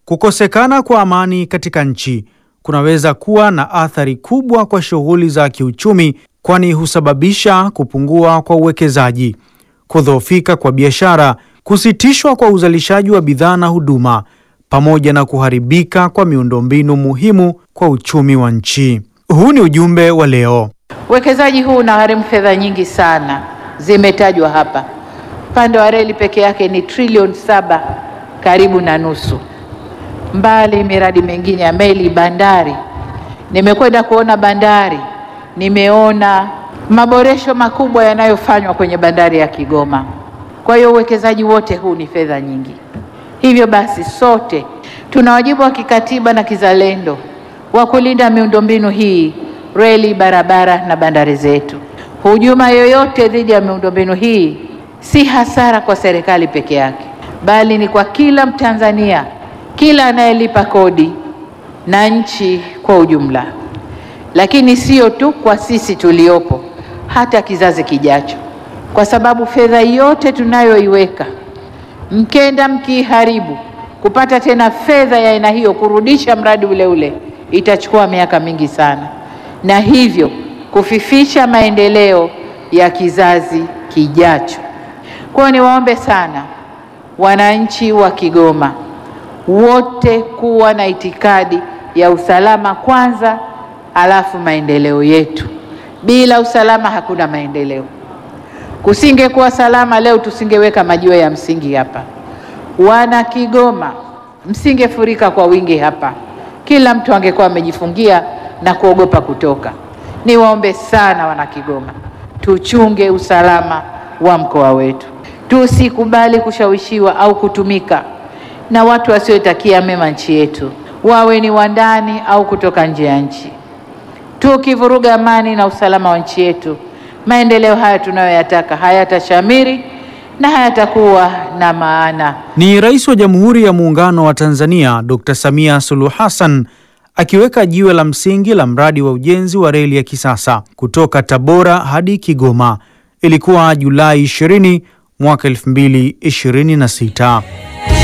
Kukosekana kwa amani katika nchi kunaweza kuwa na athari kubwa kwa shughuli za kiuchumi, kwani husababisha kupungua kwa uwekezaji, kudhoofika kwa biashara, kusitishwa kwa uzalishaji wa bidhaa na huduma, pamoja na kuharibika kwa miundombinu muhimu kwa uchumi wa nchi. Huu ni ujumbe wa leo. Uwekezaji huu unagharimu fedha nyingi sana, zimetajwa hapa. Upande wa reli peke yake ni trilioni saba, karibu na nusu, mbali miradi mingine ya meli, bandari. Nimekwenda kuona bandari, nimeona maboresho makubwa yanayofanywa kwenye bandari ya Kigoma. Kwa hiyo uwekezaji wote huu ni fedha nyingi. Hivyo basi, sote tuna wajibu wa kikatiba na kizalendo wa kulinda miundombinu hii, reli, barabara na bandari zetu. Hujuma yoyote dhidi ya miundombinu hii si hasara kwa serikali peke yake, bali ni kwa kila Mtanzania, kila anayelipa kodi na nchi kwa ujumla. Lakini sio tu kwa sisi tuliopo, hata kizazi kijacho, kwa sababu fedha yote tunayoiweka mkenda mkiiharibu, kupata tena fedha ya aina hiyo kurudisha mradi ule ule itachukua miaka mingi sana, na hivyo kufifisha maendeleo ya kizazi kijacho. Kwa hiyo niwaombe sana wananchi wa Kigoma wote kuwa na itikadi ya usalama kwanza, alafu maendeleo yetu. Bila usalama hakuna maendeleo. Kusingekuwa salama leo tusingeweka majiwe ya msingi hapa. Wana Kigoma, msingefurika kwa wingi hapa, kila mtu angekuwa amejifungia na kuogopa kutoka. Niwaombe sana wana Kigoma, tuchunge usalama wa mkoa wetu, tusikubali kushawishiwa au kutumika na watu wasiotakia mema nchi yetu, wawe ni wa ndani au kutoka nje ya nchi. Tukivuruga amani na usalama wa nchi yetu, maendeleo haya tunayoyataka hayatashamiri na hayatakuwa na maana. Ni Rais wa Jamhuri ya Muungano wa Tanzania Dr. Samia Suluhu Hassan akiweka jiwe la msingi la mradi wa ujenzi wa reli ya kisasa kutoka Tabora hadi Kigoma. Ilikuwa Julai 20 mwaka 2026.